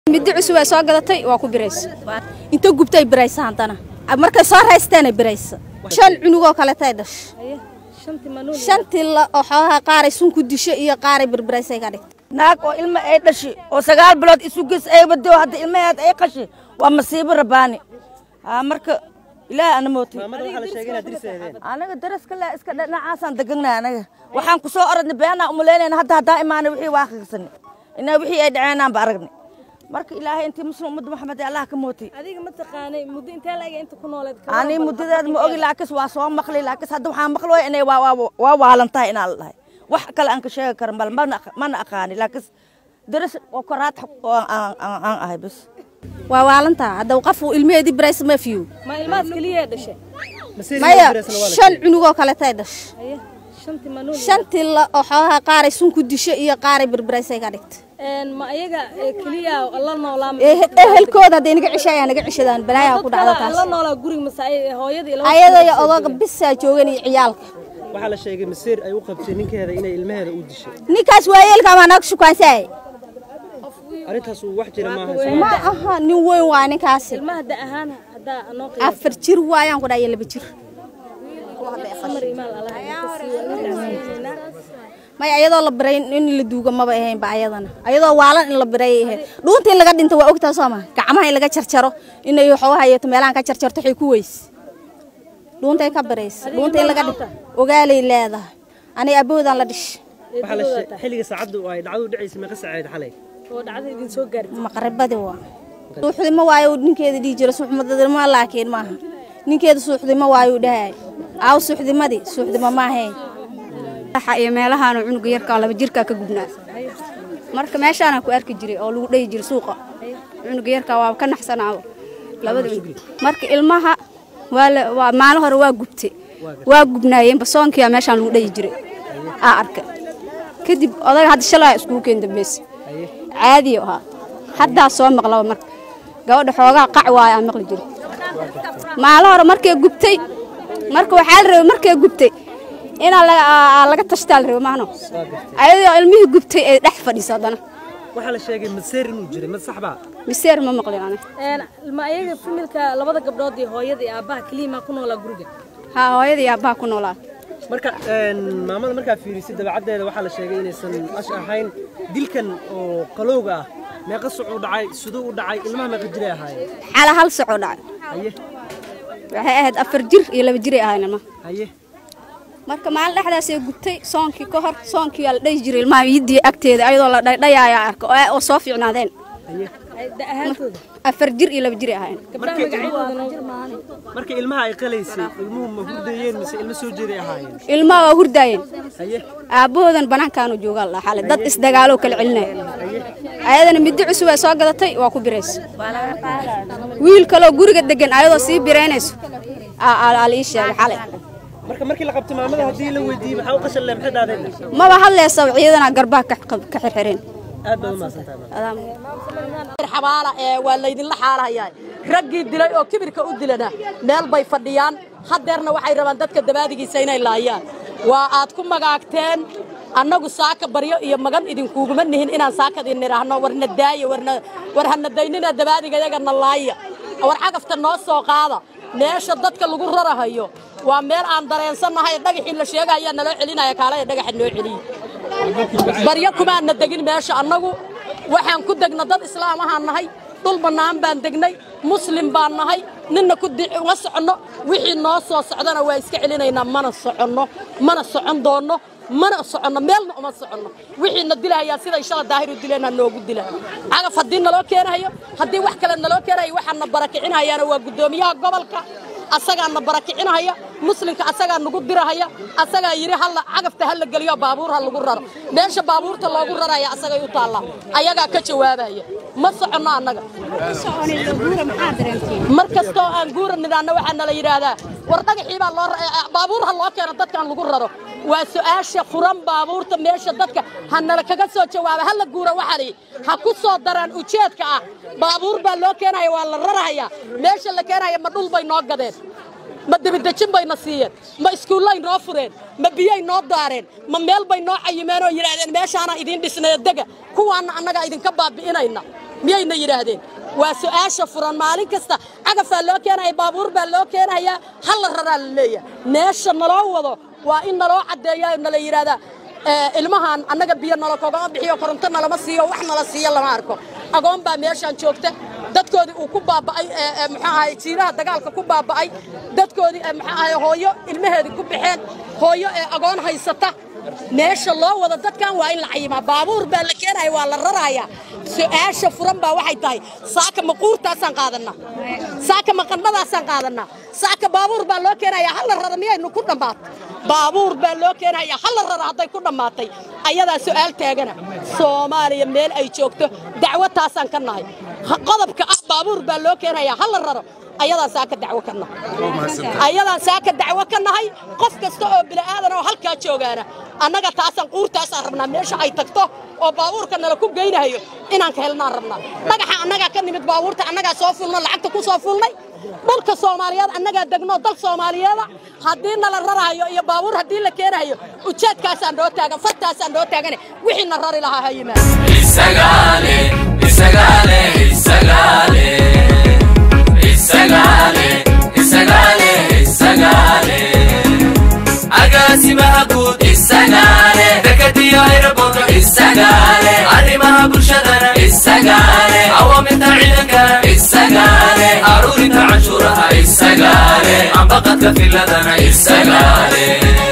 middi cusub ay soo gadatay waa ku biraysa inta gubtay biraysa haddana markay soo raysteena biraysa shan cunugoo kaletay dhash shantii la oo xoogaha qaaray sun ku disho iyo qaaray birbiraysay ka dhigtay naag oo ilmo ay dhashi oo sagaal bilood isu ges ay wado hadda ilmaheed ay qashi waa masiibo rabaani haa marka ilaahay ana mootay anaga daraska le iska dhinacaasaan degannahay anaga waxaan ku soo orodnay beenaa umalaynayna hadda haddaa imaanay wixii waa akhrisanay inaa wixii ay dhaceenaan ba aragnay marka ilaahay intii muslim ummadda maxamed ee allah ka mootay adiga ma taqaanay muddo intee la eg inta ku nooleed ani muddadeed ma ogi laakis waa soo maqli laakis hadda waxaan maqli way inay waa waa- waa waalan tahay inaa la dhahay wax kale aan ka sheegi karan bal mana mana aqaani laakis daras oo koraad oo aan aan- aan ahay bas waa waalantaa hadda qof uu ilmaheedii biraysa ma fiyo ma ilmahaas keliya dhashay maya shan cunugoo kaletay dhash Aye, shantii manuul shantii la oo xoogaha qaaray sun ku disho iyo qaaray birbiraysay ka dhigtay een ma ayaga ee, keliya la noolaa Eh- ehelkooda hadday naga ceshayaan naga ceshadaan balaayaa ku dhacda la taas noolaa guriga mase ay- hooyadii laba ayada iyo odaga bisaa joogan iyo ciyaalka waxaa la sheegay masiir ay u qabtay ninkeeda inay ilmaheeda u dishay ninkaas waayeelka baa naga shukaansaay arrintaas uu wax jira maaha ma aha nin weyn waa ninkaasi ilmaha da ahaan haddaa anoo qiyaas afar jir waayaan ku dhahay laba jir samar imaal allah maya ayadoo la biray in la duuga maba ahaynba ayadana ayadoo waalan in la biray ay ahayd dhuunta in laga dhinto waa ogtaa soo ma gacmaha in laga jarjaro inay waxooga hayato meelahan ka jarjarto waxay ku weyse dhuuntay ka biraysa dhuunta in laga dhinto ogaalay leedahay aniga aboodan la dhish waxaa la sheegay xilliga saacaddu ay dhacdu dhacaysa meeqa saaceed xalay oo dhacda idin soo gaartay maqribadi waa suuxdimo waayo ninkeeda dhihi jira suuxmadadimo laakiin maaha ninkeeda suuxdimo waayo dhahay aaw suuxdimadii suuxdimo maahayn waxa iyo meelahaanu cunuga yarka laba jirka ka gubnaa marka meeshaana ku arki jiray oo lagu dhayi jiray suuqa cunuga yarka waa ka naxsanaa labada cunug marka ilmaha waa la waa maalin hore waa gubtay waa gubnaayeen basoonkiya meeshaan lagu dhayi jiray aa arkay kadib odaga hadda shalay iskugu keen dambaysa caadi ahaa haddaa soo maqlaba marka gabadha xoogaa qac waaya aan maqli jiray maalin hore markay gubtay marka waxaa la rabay markay gubtay inaa laga aa- laga tashtaa la rabay maahno ayadoo ilmihii gubtay ay dhex fadhiisa haddana waxaa la sheegay masiir inuu jiray mad sax baa miseer ma maqlin aniga een ma ayaga familka labada gabdhood iyo hooyada iyo aabbaha keliya maa ku noolaa guriga haa hooyada iyo aabbaha ku noolaa marka een, maamada markaa fiirisay dabeecaddeeda waxaa la sheegay inaysan ash ahayn dilkan oo qalowga ah meeqa suc u dhacay siduu u dhacay ilmaha meeqa jiray ahaayeen xala hal socoo dhacay haye waxay ahayd afar jir iyo laba jiray ahayn ilmaha haye marka maalin dhexdaasay gubtay soonkii ka hor soonkii yaa la dhayi jiray ilmaha yidii agteeda ayadoo la dhaydhayaaya arka oo oo soo fiicnaadeen haye Ay, da ahaantooda afar jir iyo laba jiray ahayn gabdhaha magacyadooda noo marka ilmaha ay qalaysay ilmuhu ma hurdayeen mise ilmo soo jeeday ahaayeen ilmaha waa hurdaayeen haye aabbahoodan banaankaanu joogaa la xalay dad isdagaaloo kala celinaya ayadana middi cusub ay soo gadatay waa ku biraysa wiil kaloo guriga degan ayadoo sii biraynayso aa- aa aa la ii sheegay xalay marka markii la qabtay maamada haddii la weydiiyey maxaa u qashan leh maxay dhaadeen maba hadlaysa ciidana garbaha ka qab- ka xirxireen aad baad u mahadsantahay maam. Adaa- xabaala ee waa laydinla xaalahayaa raggii dilay oo kibirka u dilana meel bay fadhiyaan haddeerna waxay rabaan dadka dabaadigiisa inay laayaan waa aad ku magaagteen annagu saaka baryo iyo magan idinkuuguma nihin inaan saakadii nidhaahno warna daaya warna war hana daynina dabaadiga yagana laaya war cagafta noo soo qaada meesha dadka lagu rarahayo waa meel aan dareensannahay dhagaxii la sheegayaa naloo celinaya kaalaya dhagaxa noo celiya baryo kumaana degin meesha annagu waxaan ku degna dad islaam ahaan nahay dhul bannaan baan degnay muslim baan nahay ninna ku di- uma soconno wixii noo soo socdana waa iska celinaynaa mana soconno mana socon doonno mana soconno meelna uma soconno wixiina dilahayaa siday shala daahiru dileenaa noogu dila cagaf haddii naloo keenahayo haddii wax kale naloo keenayo waxaana barakicinahayaana waa guddoomiyaha gobolka asagaana barakicinahaya muslimka asagaa nagu dirahaya asagaa yidhi halla cagafta ha la geliyo baabuur ha lagu raro meesha baabuurta loogu raraya asagay u taallaa ayagaa ka jawaabaya ma soconno annaga mar kastoo aan guura nidaanna waxaa nala yidhaahdaa war dhagaxii baa loo ra- eh, baabuur ha loo keeno dadkaan lagu raro waa su-aasha furan baabuurta meesha dadka ha nala kaga soo jawaaba ha la guura waxaa la yidhi ha ku soo daraan ujeedka ah baabuur baa loo keenaya waa la rarahaya meesha la keenaya ma dhul bay noo gadeen ma debidejin bayna siiyeen ma iskuullay noo fureen ma biyay noo daareen ma meel bay noo cayimeen oo yidhaahdeen meeshaanaan idiin dhisnaya dega kuwaanna annagaa idinka baabi'inayna miyayna yidhaahdeen waa su'aasha furan maalin kasta cagafaa loo keenaya baabuur baa loo keenayaa hal la raraa la leeyahay meesha naloo wado waa in naloo caddeeyaa nala yidhaahdaa ilmahan annaga biyo nala kogama bixiyo koronto nalama siiyo wax nala siiyo lama arko agoon baa meeshaan joogta dadkoodii uu ku baaba'ay muxuu ahay jiilaha dagaalka ku baaba'ay dadkoodii muxuu ahay hooyo ilmaheedii ku baxeen hooyo ee agoon haysata meesha loo wado dadkan waa in la cayimaa baabuur baa la keenaya waa la raraaya su-aasha furan baa waxay tahay saaka maquurtaasaan qaadanaa saaka maqannadaasaan qaadanaa saaka baabuur baa loo keenaya hal la rara miyaynu ku dhammaatay baabuur baa loo keenaya hal la rara hadday ku dhammaatay ayadaa su'aal taagana soomaaliya meel ay joogto dacwo taasaan ka nahay qodobka ah baabuur baa loo keenaya hal la raro ayadaan saaka dacwo ka nahay ayadaan saaka dacwo ka nahay qof kasta oo bila'aadan oo halkaa joogaana annaga taasaan quurtaasaan rabnaa meesha ay tagto oo baabuurka nala ku geynayo inaan ka helnaan rabnaa dhagaxa annagaa ka nimid baabuurta annagaa soo fulno lacagta ku soo fulnay dhulka soomaaliyeed annagaa degno dal soomaaliyeeda haddii nala rarahayo iyo baabuur haddii la keenayo ujeedkaasaan noo taagan fartaasaan noo taagane wixii na rari lahaa ha yimaado Isagale, isagale, isagale. Isagale, isagale, isagale. Agaasimaha guud isagale. Dekadiyo aeroboorto isagale. Arrimaha bulshadana isagale. Awaamirta ciidankana isagale. Aruurinta canshuuraha isagale. Ambaqadka filadana isagale.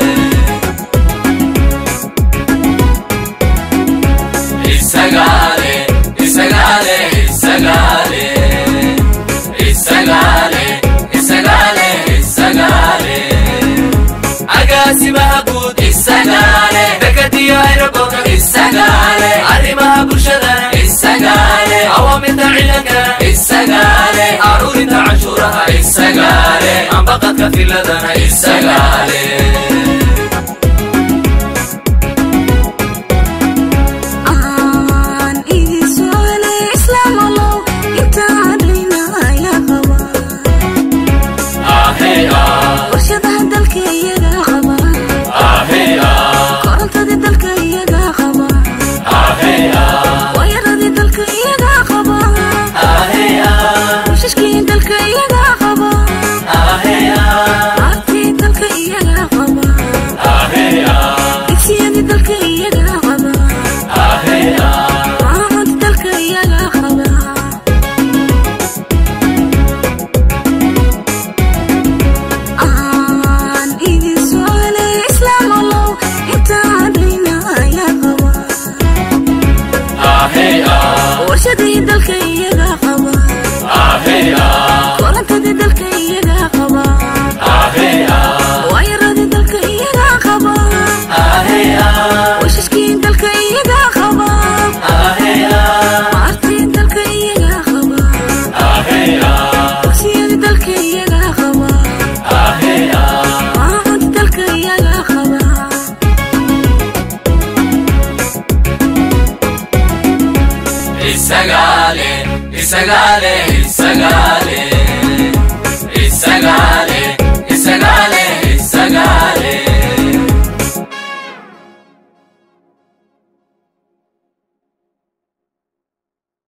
Isagale, isagale, isagale. Isagale, isagale, isagale. Agaasimaha guud isagale. Dekadiyo aeroboorto isagale. Arrimaha bulshadana isagale. Awaamirta ciidankana isagale. Aruurinta canshuuraha isagale. Ambaqadka filadana isagale. aan idin socday islaamalow intaan dhinaaya qaba Ahey ah, warshadaha dalka iyaga qaba ahey ah, korontadii dalka iyaga qaba ahey ah, waayaradii dalka iyaga qaba ahey ah, washashkii dalka iyaga qaba ahey ah, aartii dalka iyaga qaba ahey ah, digsiyadii dalka iyaga qaba ahey ah. maamud dalka iyaga qaba aan idin socday islaamalow intaan dhinaaya qaba Ahey ah, warshadii dalka iyaga qaba ahey ah, korontadii dalka iyaga qaba ahey ah, waayaradii dalka iyaga qaba ahey ah, washashkii dalka iyaga qaba ahey ah, aartii dalka iyaga qaba ahey ah, dugsiyadii dalka iyaga qaba ahey ah. maamud dalka iyaga qaba Isagale, isagale, isagale.